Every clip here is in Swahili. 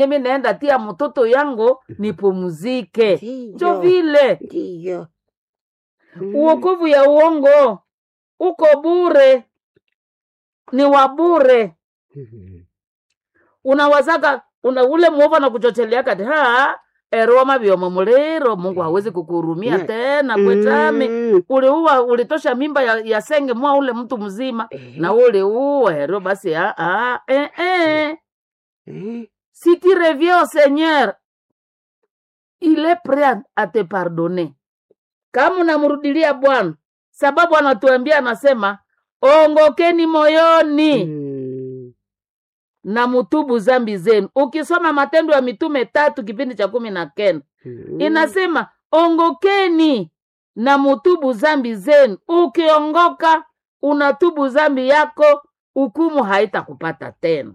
mimi naenda tia mtoto yangu nipumzike njo Ndiyo, vile ndiyo. Mm. uokovu ya uongo uko bure ni wa bure Mhm. unawazaga una ule mwovu anakuchotelea kati ha eroma vyomo muliro mungu hawezi kukuhurumia Ne- tena kwetami Mm. uliua ulitosha mimba ya, ya senge mwa ule mtu mzima Eh, na uliua hero basi ah, ah, eh, eh. eh, si tu reviens au seigneur il est prêt à- à te pardonner kama unamrudilia bwana sababu anatuambia anasema ongokeni moyoni mm. na mutubu zambi zenu ukisoma matendo ya mitume tatu kipindi cha kumi na kenda Mm. inasema ongokeni na mutubu zambi zenu ukiongoka unatubu zambi yako hukumu haitakupata tena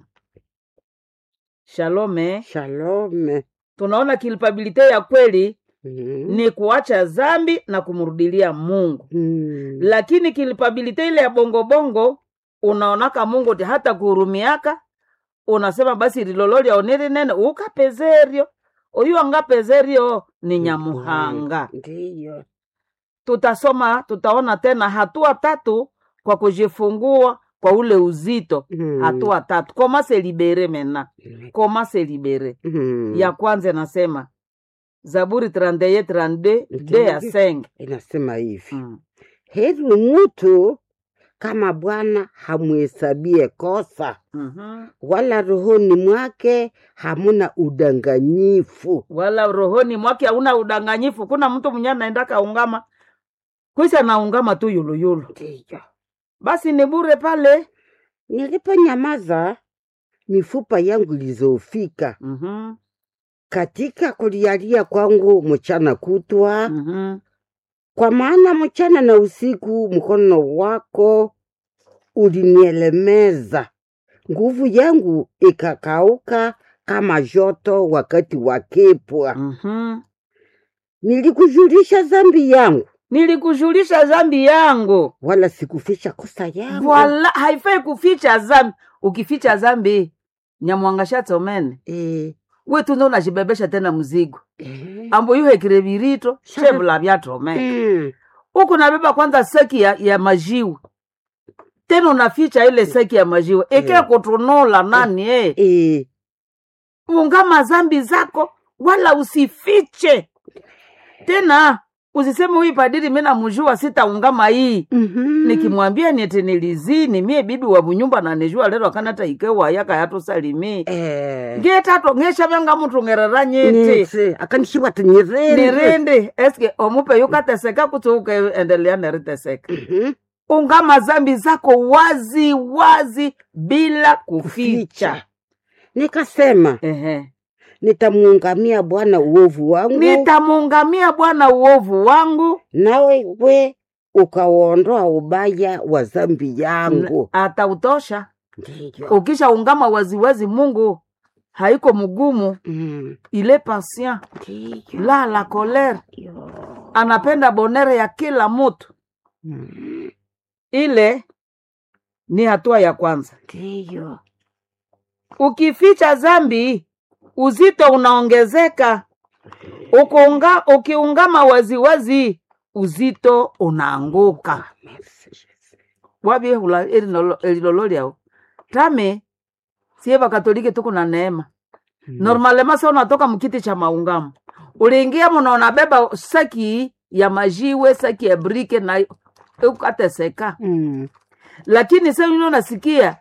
shalome Shalom. tunaona kilpabilite ya kweli Mm. ni kuacha zambi na kumrudilia mungu Mm. lakini kilpabilite ile ya bongobongo unaonaka mungu ti hata kuhurumiaka unasema basi lilololya oniri nene ukapezerio oyu angapezerio ni nyamuhanga Ndiyo. tutasoma tutaona tena hatua tatu kwa kujifungua kwa ule uzito Mm. hatua tatu koma se libere mena Mm. koma se libere Mm. ya kwanza inasema zaburi 31 32 de ya Ndiyo. senge Inasema hivi mm. heri mtu kama Bwana hamuhesabie kosa, mm-hmm. wala rohoni mwake hamuna udanganyifu. wala rohoni mwake hauna udanganyifu kuna mtu mwenye anaenda kaungama kwisi anaungama tu yuluyulu Ndiyo. basi ni bure pale Niliponyamaza, mifupa yangu ilizofika mm-hmm. katika kulialia kwangu mchana kutwa, Mm-hmm. kwa maana mchana na usiku mkono wako ulinielemeza, nguvu yangu ikakauka kama joto wakati wa kipwa. Mm-hmm. Nilikujulisha dhambi yangu, nilikujulisha zambi yangu wala sikuficha kosa yangu. wala haifai kuficha zambi ukificha zambi nyamwangashatsomene Eh, wetu ndo unajibebesha tena mzigo eh, ambo yuhekire virito Sana. shevula vyatomene mm, huku nabeba kwanza seki ya, ya majiwe tena unaficha ile seki ya majiwe ike Eh. kutunula nani eh. eh, ungama zambi zako wala usifiche tena usiseme huyu padiri mi namjua sitaungama hii mhm, nikimwambia niete nilizini mie bibi wa bunyumba nanijua lero akanata ikewa yaka yatusalimi eh, ngetato ngeshavanga mutu ngerera nyiti nitse akanishiwa tinyirende nirindi eske omupe yukateseka kuti ukeendelea neriteseka Mhm, ungama zambi zako wazi wazi bila kuficha kuficha. Nikasema Ehe. nitamuungamia Bwana uovu wangu, nitamuungamia bwana uovu wangu nawe we ukauondoa ubaya wa dhambi yangu. atautosha Ndiyo. ukishaungama waziwazi mungu haiko mgumu Mm, ile patient ndiyo. la la kolere Yo. anapenda bonere ya kila mutu Mm, ile ni hatua ya kwanza Ndiyo. ukificha zambi uzito unaongezeka Ukiunga, ukiungama waziwazi uzito unaanguka Merci, Jesus. wabyehula elilololyao tame sie vakatoliki tuku na neema Mm, normalema sa unatoka mkiti cha maungamo uliingia muno unabeba saki ya majiwe saki ya brike na ukateseka mm, lakini sa ino nasikia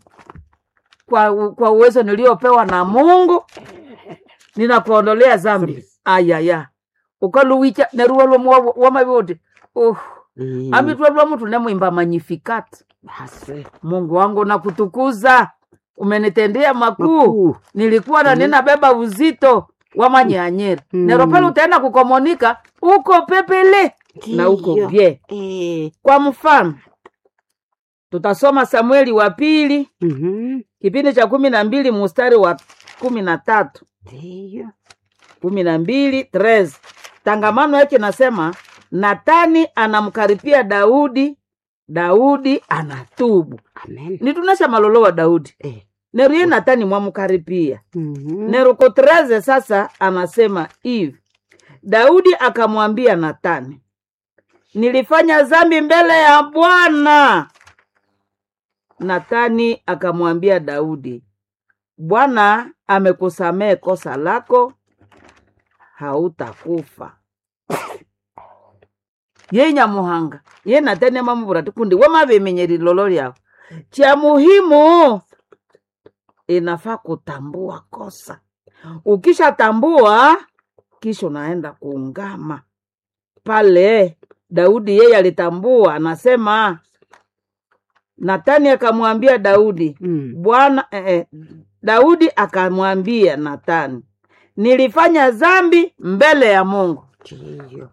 kwa, kwa uwezo niliopewa na mungu ninakuondolea zambi ayaya ukaluwicha neruwa lwomu wamavyoti uh, mm. amitwe lwa mtu nemwimba magnificat Basi. mungu wangu nakutukuza umenitendea makuu Makuu. nilikuwa na Mhm. ninabeba uzito wa manyanyeri Mm. nero pale utaenda kukomonika uko pepele na uko Ndiyo. bye Eh, kwa mfano tutasoma samueli wa pili mhm, kipindi cha kumi na mbili mustari wa kumi na tatu Ndiyo. kumi na mbili tres tangamano yake nasema natani anamkaripia daudi daudi anatubu Amen. nitunesha malolo wa daudi Eh, neru ye natani mwamukaripia Mhm. neruko 13 sasa anasema hivi daudi akamwambia natani nilifanya zambi mbele ya bwana natani akamwambia daudi bwana amekusamehe kosa lako hautakufa ye nyamuhanga ye natani amamuvura tikundi wemavimenyeri lolo lyao cha muhimu inafaa kutambua kosa ukishatambua kisha unaenda kuungama pale daudi yeye alitambua anasema natani akamwambia daudi Mm. bwana eh, eh, daudi akamwambia natani nilifanya zambi mbele ya mungu Ndiyo.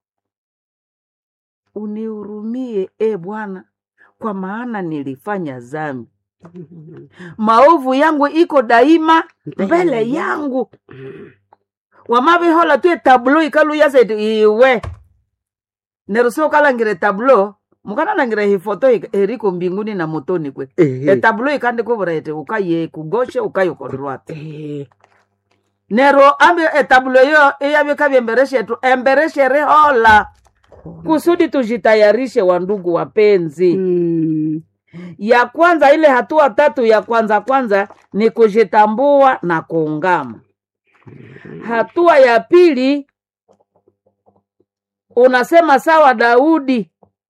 unihurumie e bwana kwa maana nilifanya zambi Mhm. maovu yangu iko daima mbele Mbele yangu wamavihola tu etablo ikaluyasa eti iwe neruso ukalangire tablo mukanalangire hifoto ik- eriko mbinguni na motoni kwe Ehe. etablo ikandikuvura eti ukaye kugoshe ukaye kodrwate Eh, nero ambi etablo iyo iyavika embereshetu embereshere hola kusudi tujitayarishe wandugu wapenzi mm, ya kwanza ile hatua tatu ya kwanza kwanza ni kujitambua na kuungama hatua ya pili unasema sawa daudi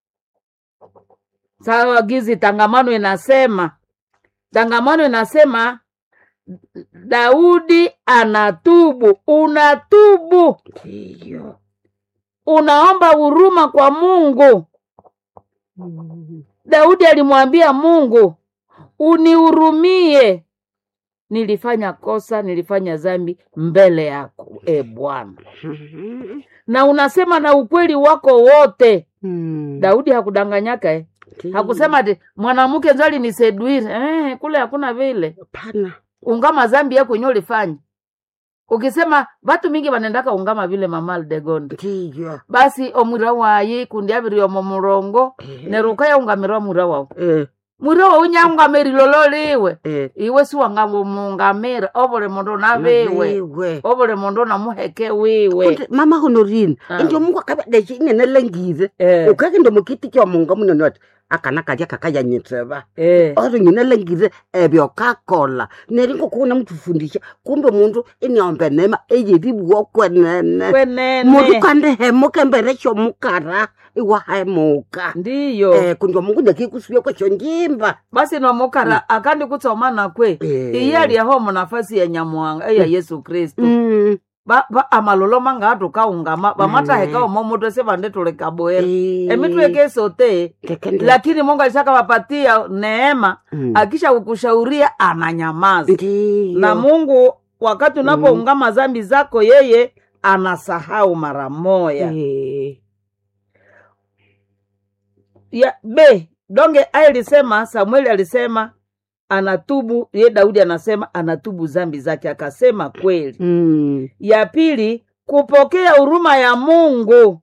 sawa gizi tangamano inasema tangamano inasema daudi anatubu unatubu ndiyo. unaomba huruma kwa mungu Mm, daudi alimwambia mungu unihurumie nilifanya kosa nilifanya zambi mbele yako e bwana mhm. na unasema na ukweli wako wote Mm, daudi hakudanganyaka eh? ndiyo. hakusema ati mwanamke nzali ni seduire eh, kule hakuna vile Hapana. ungama zambi yako yenye ulifanya ukisema vatu mingi vanendaka ungama vile mamal de gonde ndiyo. basi omwira wayi kundi aviriomo murongo Eh, neruka yaungamirwa mwira wau eh, mwira wau nyaungamiri lolo liwe eh. iwe siwangamungamira ovule mundu naviwe Naviwe. ovule mundu namuheke wiwe Kundi mama honorine Ah. indio mungu akavadeshe inenelengire Eh, ukake ndo mukiti kya munga munene wati akana kalya kakayanyitseva eh, oro nyinelengire ebyo kakola neringo kuuna mutufundisha kumbe mundu iniombe nema eyeribuo kwenene mundu kwenene kandihemuka mbere shomukara iwahemuka ndiyo eh, kundi mungu nekikusuya kwesho njimba basi nomukara akandi kutsomana kwe Eh. iye aliaho munafasi ya nyamuhanga eya yesu kristu Mm, ba, ba amalolo manga atukaungama vamataheka umo mutu sevandetulekaboera eh, emitweke sote tekende- lakini mungu alishaka wapatia neema Mm, akisha kukushauria ananyamaza ndiyo. na mungu wakati unapoungama zambi zako yeye anasahau mara moya Eh, ya b donge alisema samueli alisema anatubu ye daudi anasema anatubu zambi zake akasema kweli mm, ya pili kupokea huruma ya mungu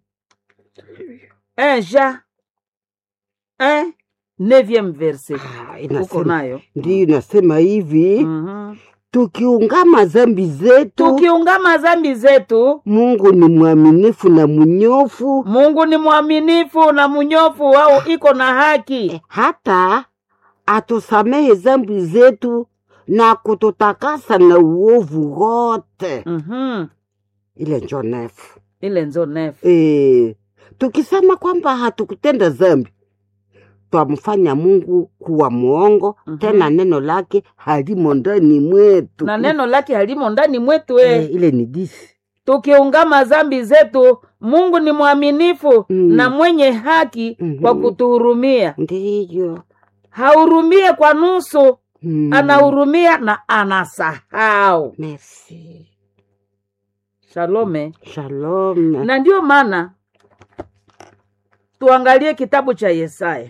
enja eh, neuvième verse ah, uko inasema nayo ndiyo inasema hivi Mhm. tukiungama zambi zetu tukiungama zambi zetu mungu ni mwaminifu na munyofu mungu ni mwaminifu na munyofu wao iko na haki hata atusamehe zambi zetu na kututakasa na uovu wote Mhm. ile njo nefu ile nzo nefu e, tukisema kwamba hatukutenda zambi twamfanya mungu kuwa mwongo Mhm. tena neno lake halimo ndani mwetu na neno lake halimo ndani mwetu e, e. ile ni disi tukiungama zambi zetu mungu ni mwaminifu Mm. na mwenye haki Mhm. kwa kutuhurumia ndiyo hahurumie kwa nusu mm. anahurumia na anasahau Merci. shalome Shalom. na ndiyo maana tuangalie kitabu cha yesaya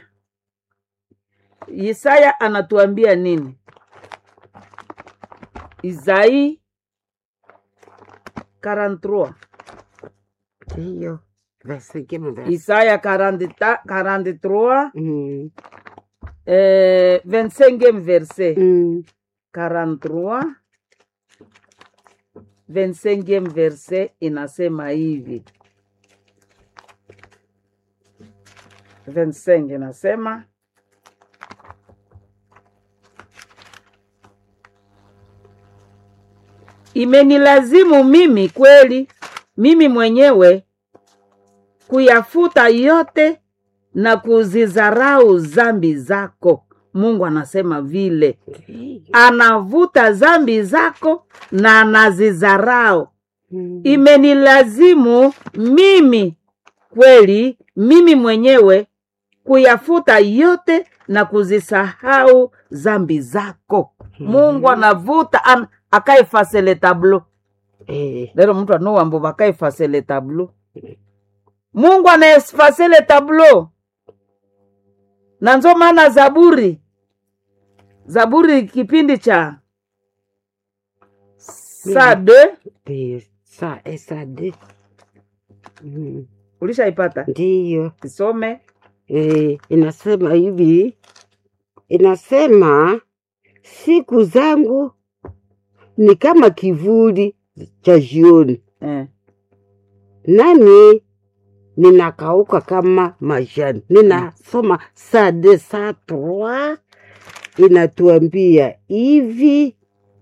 yesaya anatuambia nini isai 43 Ndiyo. Verse kama verse. isaya 40 43 Mm. eh, 25 verse Mm. 43 25e verse inasema hivi 25 inasema imenilazimu mimi kweli mimi mwenyewe kuyafuta yote na kuzizarau zambi zako mungu anasema vile anavuta zambi zako na anazizarau Mm. imenilazimu mimi kweli mimi mwenyewe kuyafuta yote na kuzisahau zambi zako mungu anavuta an, akaefase le tableau Eh, lero mtu anowambo vakaefase le tableau mungu anaefase le tableau na nzo maana zaburi zaburi kipindi cha saa de eh, sa esade Mm, ulishaipata ndiyo kisome eh, inasema hivi inasema siku zangu ni kama kivuli cha jioni eh. nami ninakauka kama majani. Ninasoma saa de saa trois inatuambia hivi,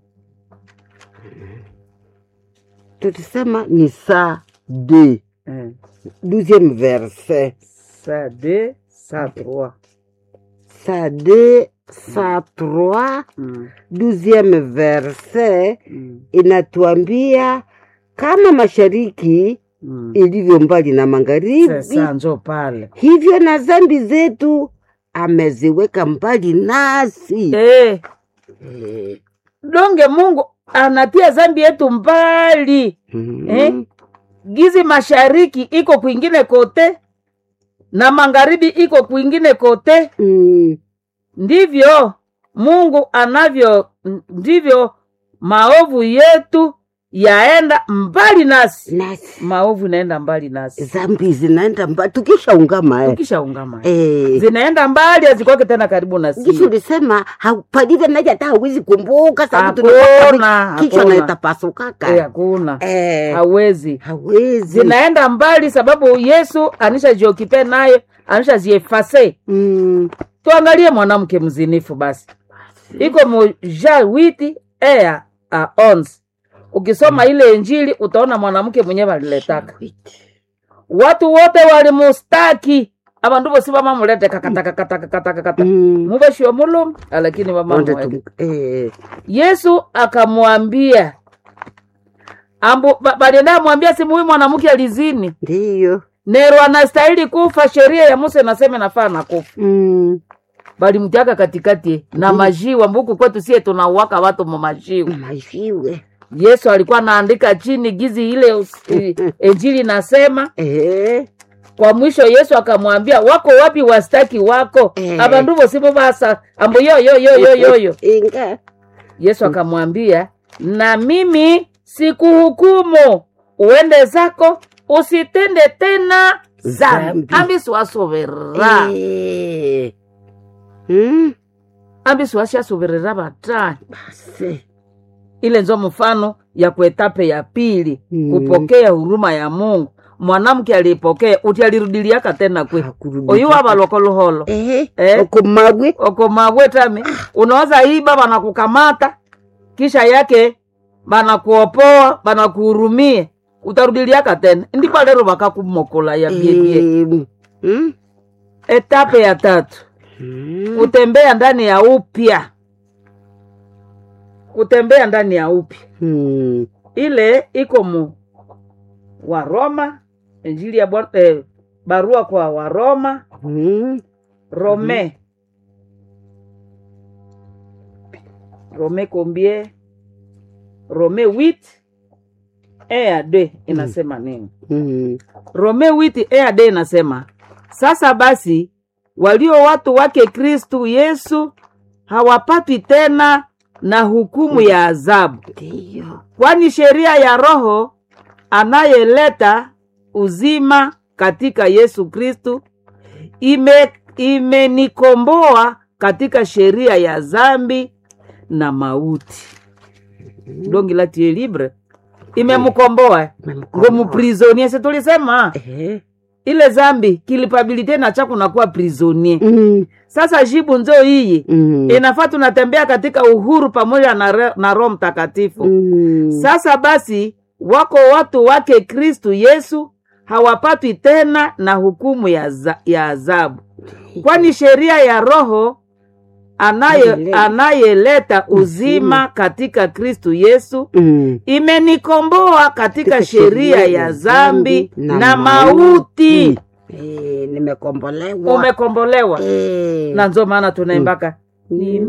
tulisema ni saa de Eh. douzième verset, saa de saa trois saa de saa trois mm. douzième verset mm. inatuambia kama mashariki mm. ilivyo mbali na magharibi sasa njo pale hivyo na dhambi zetu ameziweka mbali nasi. eh. Eh, donge mungu anatia zambi yetu mbali mm, Eh? gizi mashariki iko kwingine kote na magharibi iko kwingine kote mm, ndivyo mungu anavyo ndivyo maovu yetu yaenda mbali nasi nasi maovu inaenda mbali nasi dhambi zinaenda mbali tukishaungama eh. ukishaungama Eh, zinaenda mbali hazikwake tena karibu na Kisha sisi ulisema hau- palive naja hata hawezi kumbuka sababu Hakuna, tunapata kichwa hakuna. na itapasukaka Eh, hakuna eh, hawezi hawezi zinaenda mbali sababu yesu anishajiokipe naye anishaziefase mm, tuangalie mwanamke mzinifu basi iko moja witi ea a ons ukisoma ile injili utaona mwanamke mwenyewe aliletaka watu wote walimustaki abandu bosi bamamulete kakatakatakatakatakata mm, mubeshiwe mulumu lakini onde bamamweke tum- eh, yesu akamwambia ambu ba- balienda amwambia simu huyu mwanamke alizini ndiyo nero anastahili kufa sheria ya musa inasema nafaa na kufa mm, balimtiaka katikati na majiwa mbuku kwetu sie tunauaka watu mumajiwa majiwe yesu alikuwa anaandika chini gizi ile us- i- injili nasema eh, kwa mwisho yesu akamwambia wako wapi wastaki wako Eh. abandu bosibo basa ambo yoyoyoyoyoyo inga yesu akamwambia na mimi sikuhukumu uende zako usitende tena zambi Zambi. ambisiwasoverera eh, mm, ambisiwashasoverera batani basi ile nzo mfano ya kuetape ya pili Mm. kupokea huruma ya mungu mwanamke alipokea uti alirudiliaka tena kwe Hakurudi oyu tena. wabalokoluholo eh, Eh. okomagwe okomabwetami unaweza iba banakukamata kisha yake banakuopoa banakuhurumie utarudiliaka tena ndipo lero bakakumokola ya biebie eh, mm, etape ya tatu mm, kutembea ndani ya upya kutembea ndani ya upya mm, ile iko mu waroma injili ya Bwana- eh, barua kwa waroma mm, rome rome combien rome 8 e ya d inasema nini mm, rome 8 e ya d inasema sasa basi walio watu wake kristu yesu hawapatwi tena na hukumu ya adhabu ndiyo kwani sheria ya roho anayeleta uzima katika yesu kristu ime imenikomboa katika sheria ya zambi na mauti dongi la tie libre imemkomboa ngo muprisonie si tulisema Eh. ile zambi kilipabilite na cha kunakuwa prisonie Mm, sasa jibu nzo iyi mm, inafaa tunatembea katika uhuru pamoja na, re- na roho mtakatifu mm. sasa basi wako watu wake kristu yesu hawapatwi tena na hukumu ya, za, ya adhabu kwani sheria ya roho anaye Amen. anayeleta uzima katika kristu yesu Mm. imenikomboa katika Katika sheria ya zambi na, mauti Eh, nimekombolewa umekombolewa Eh. na nzo maana tunaimbaka Mm.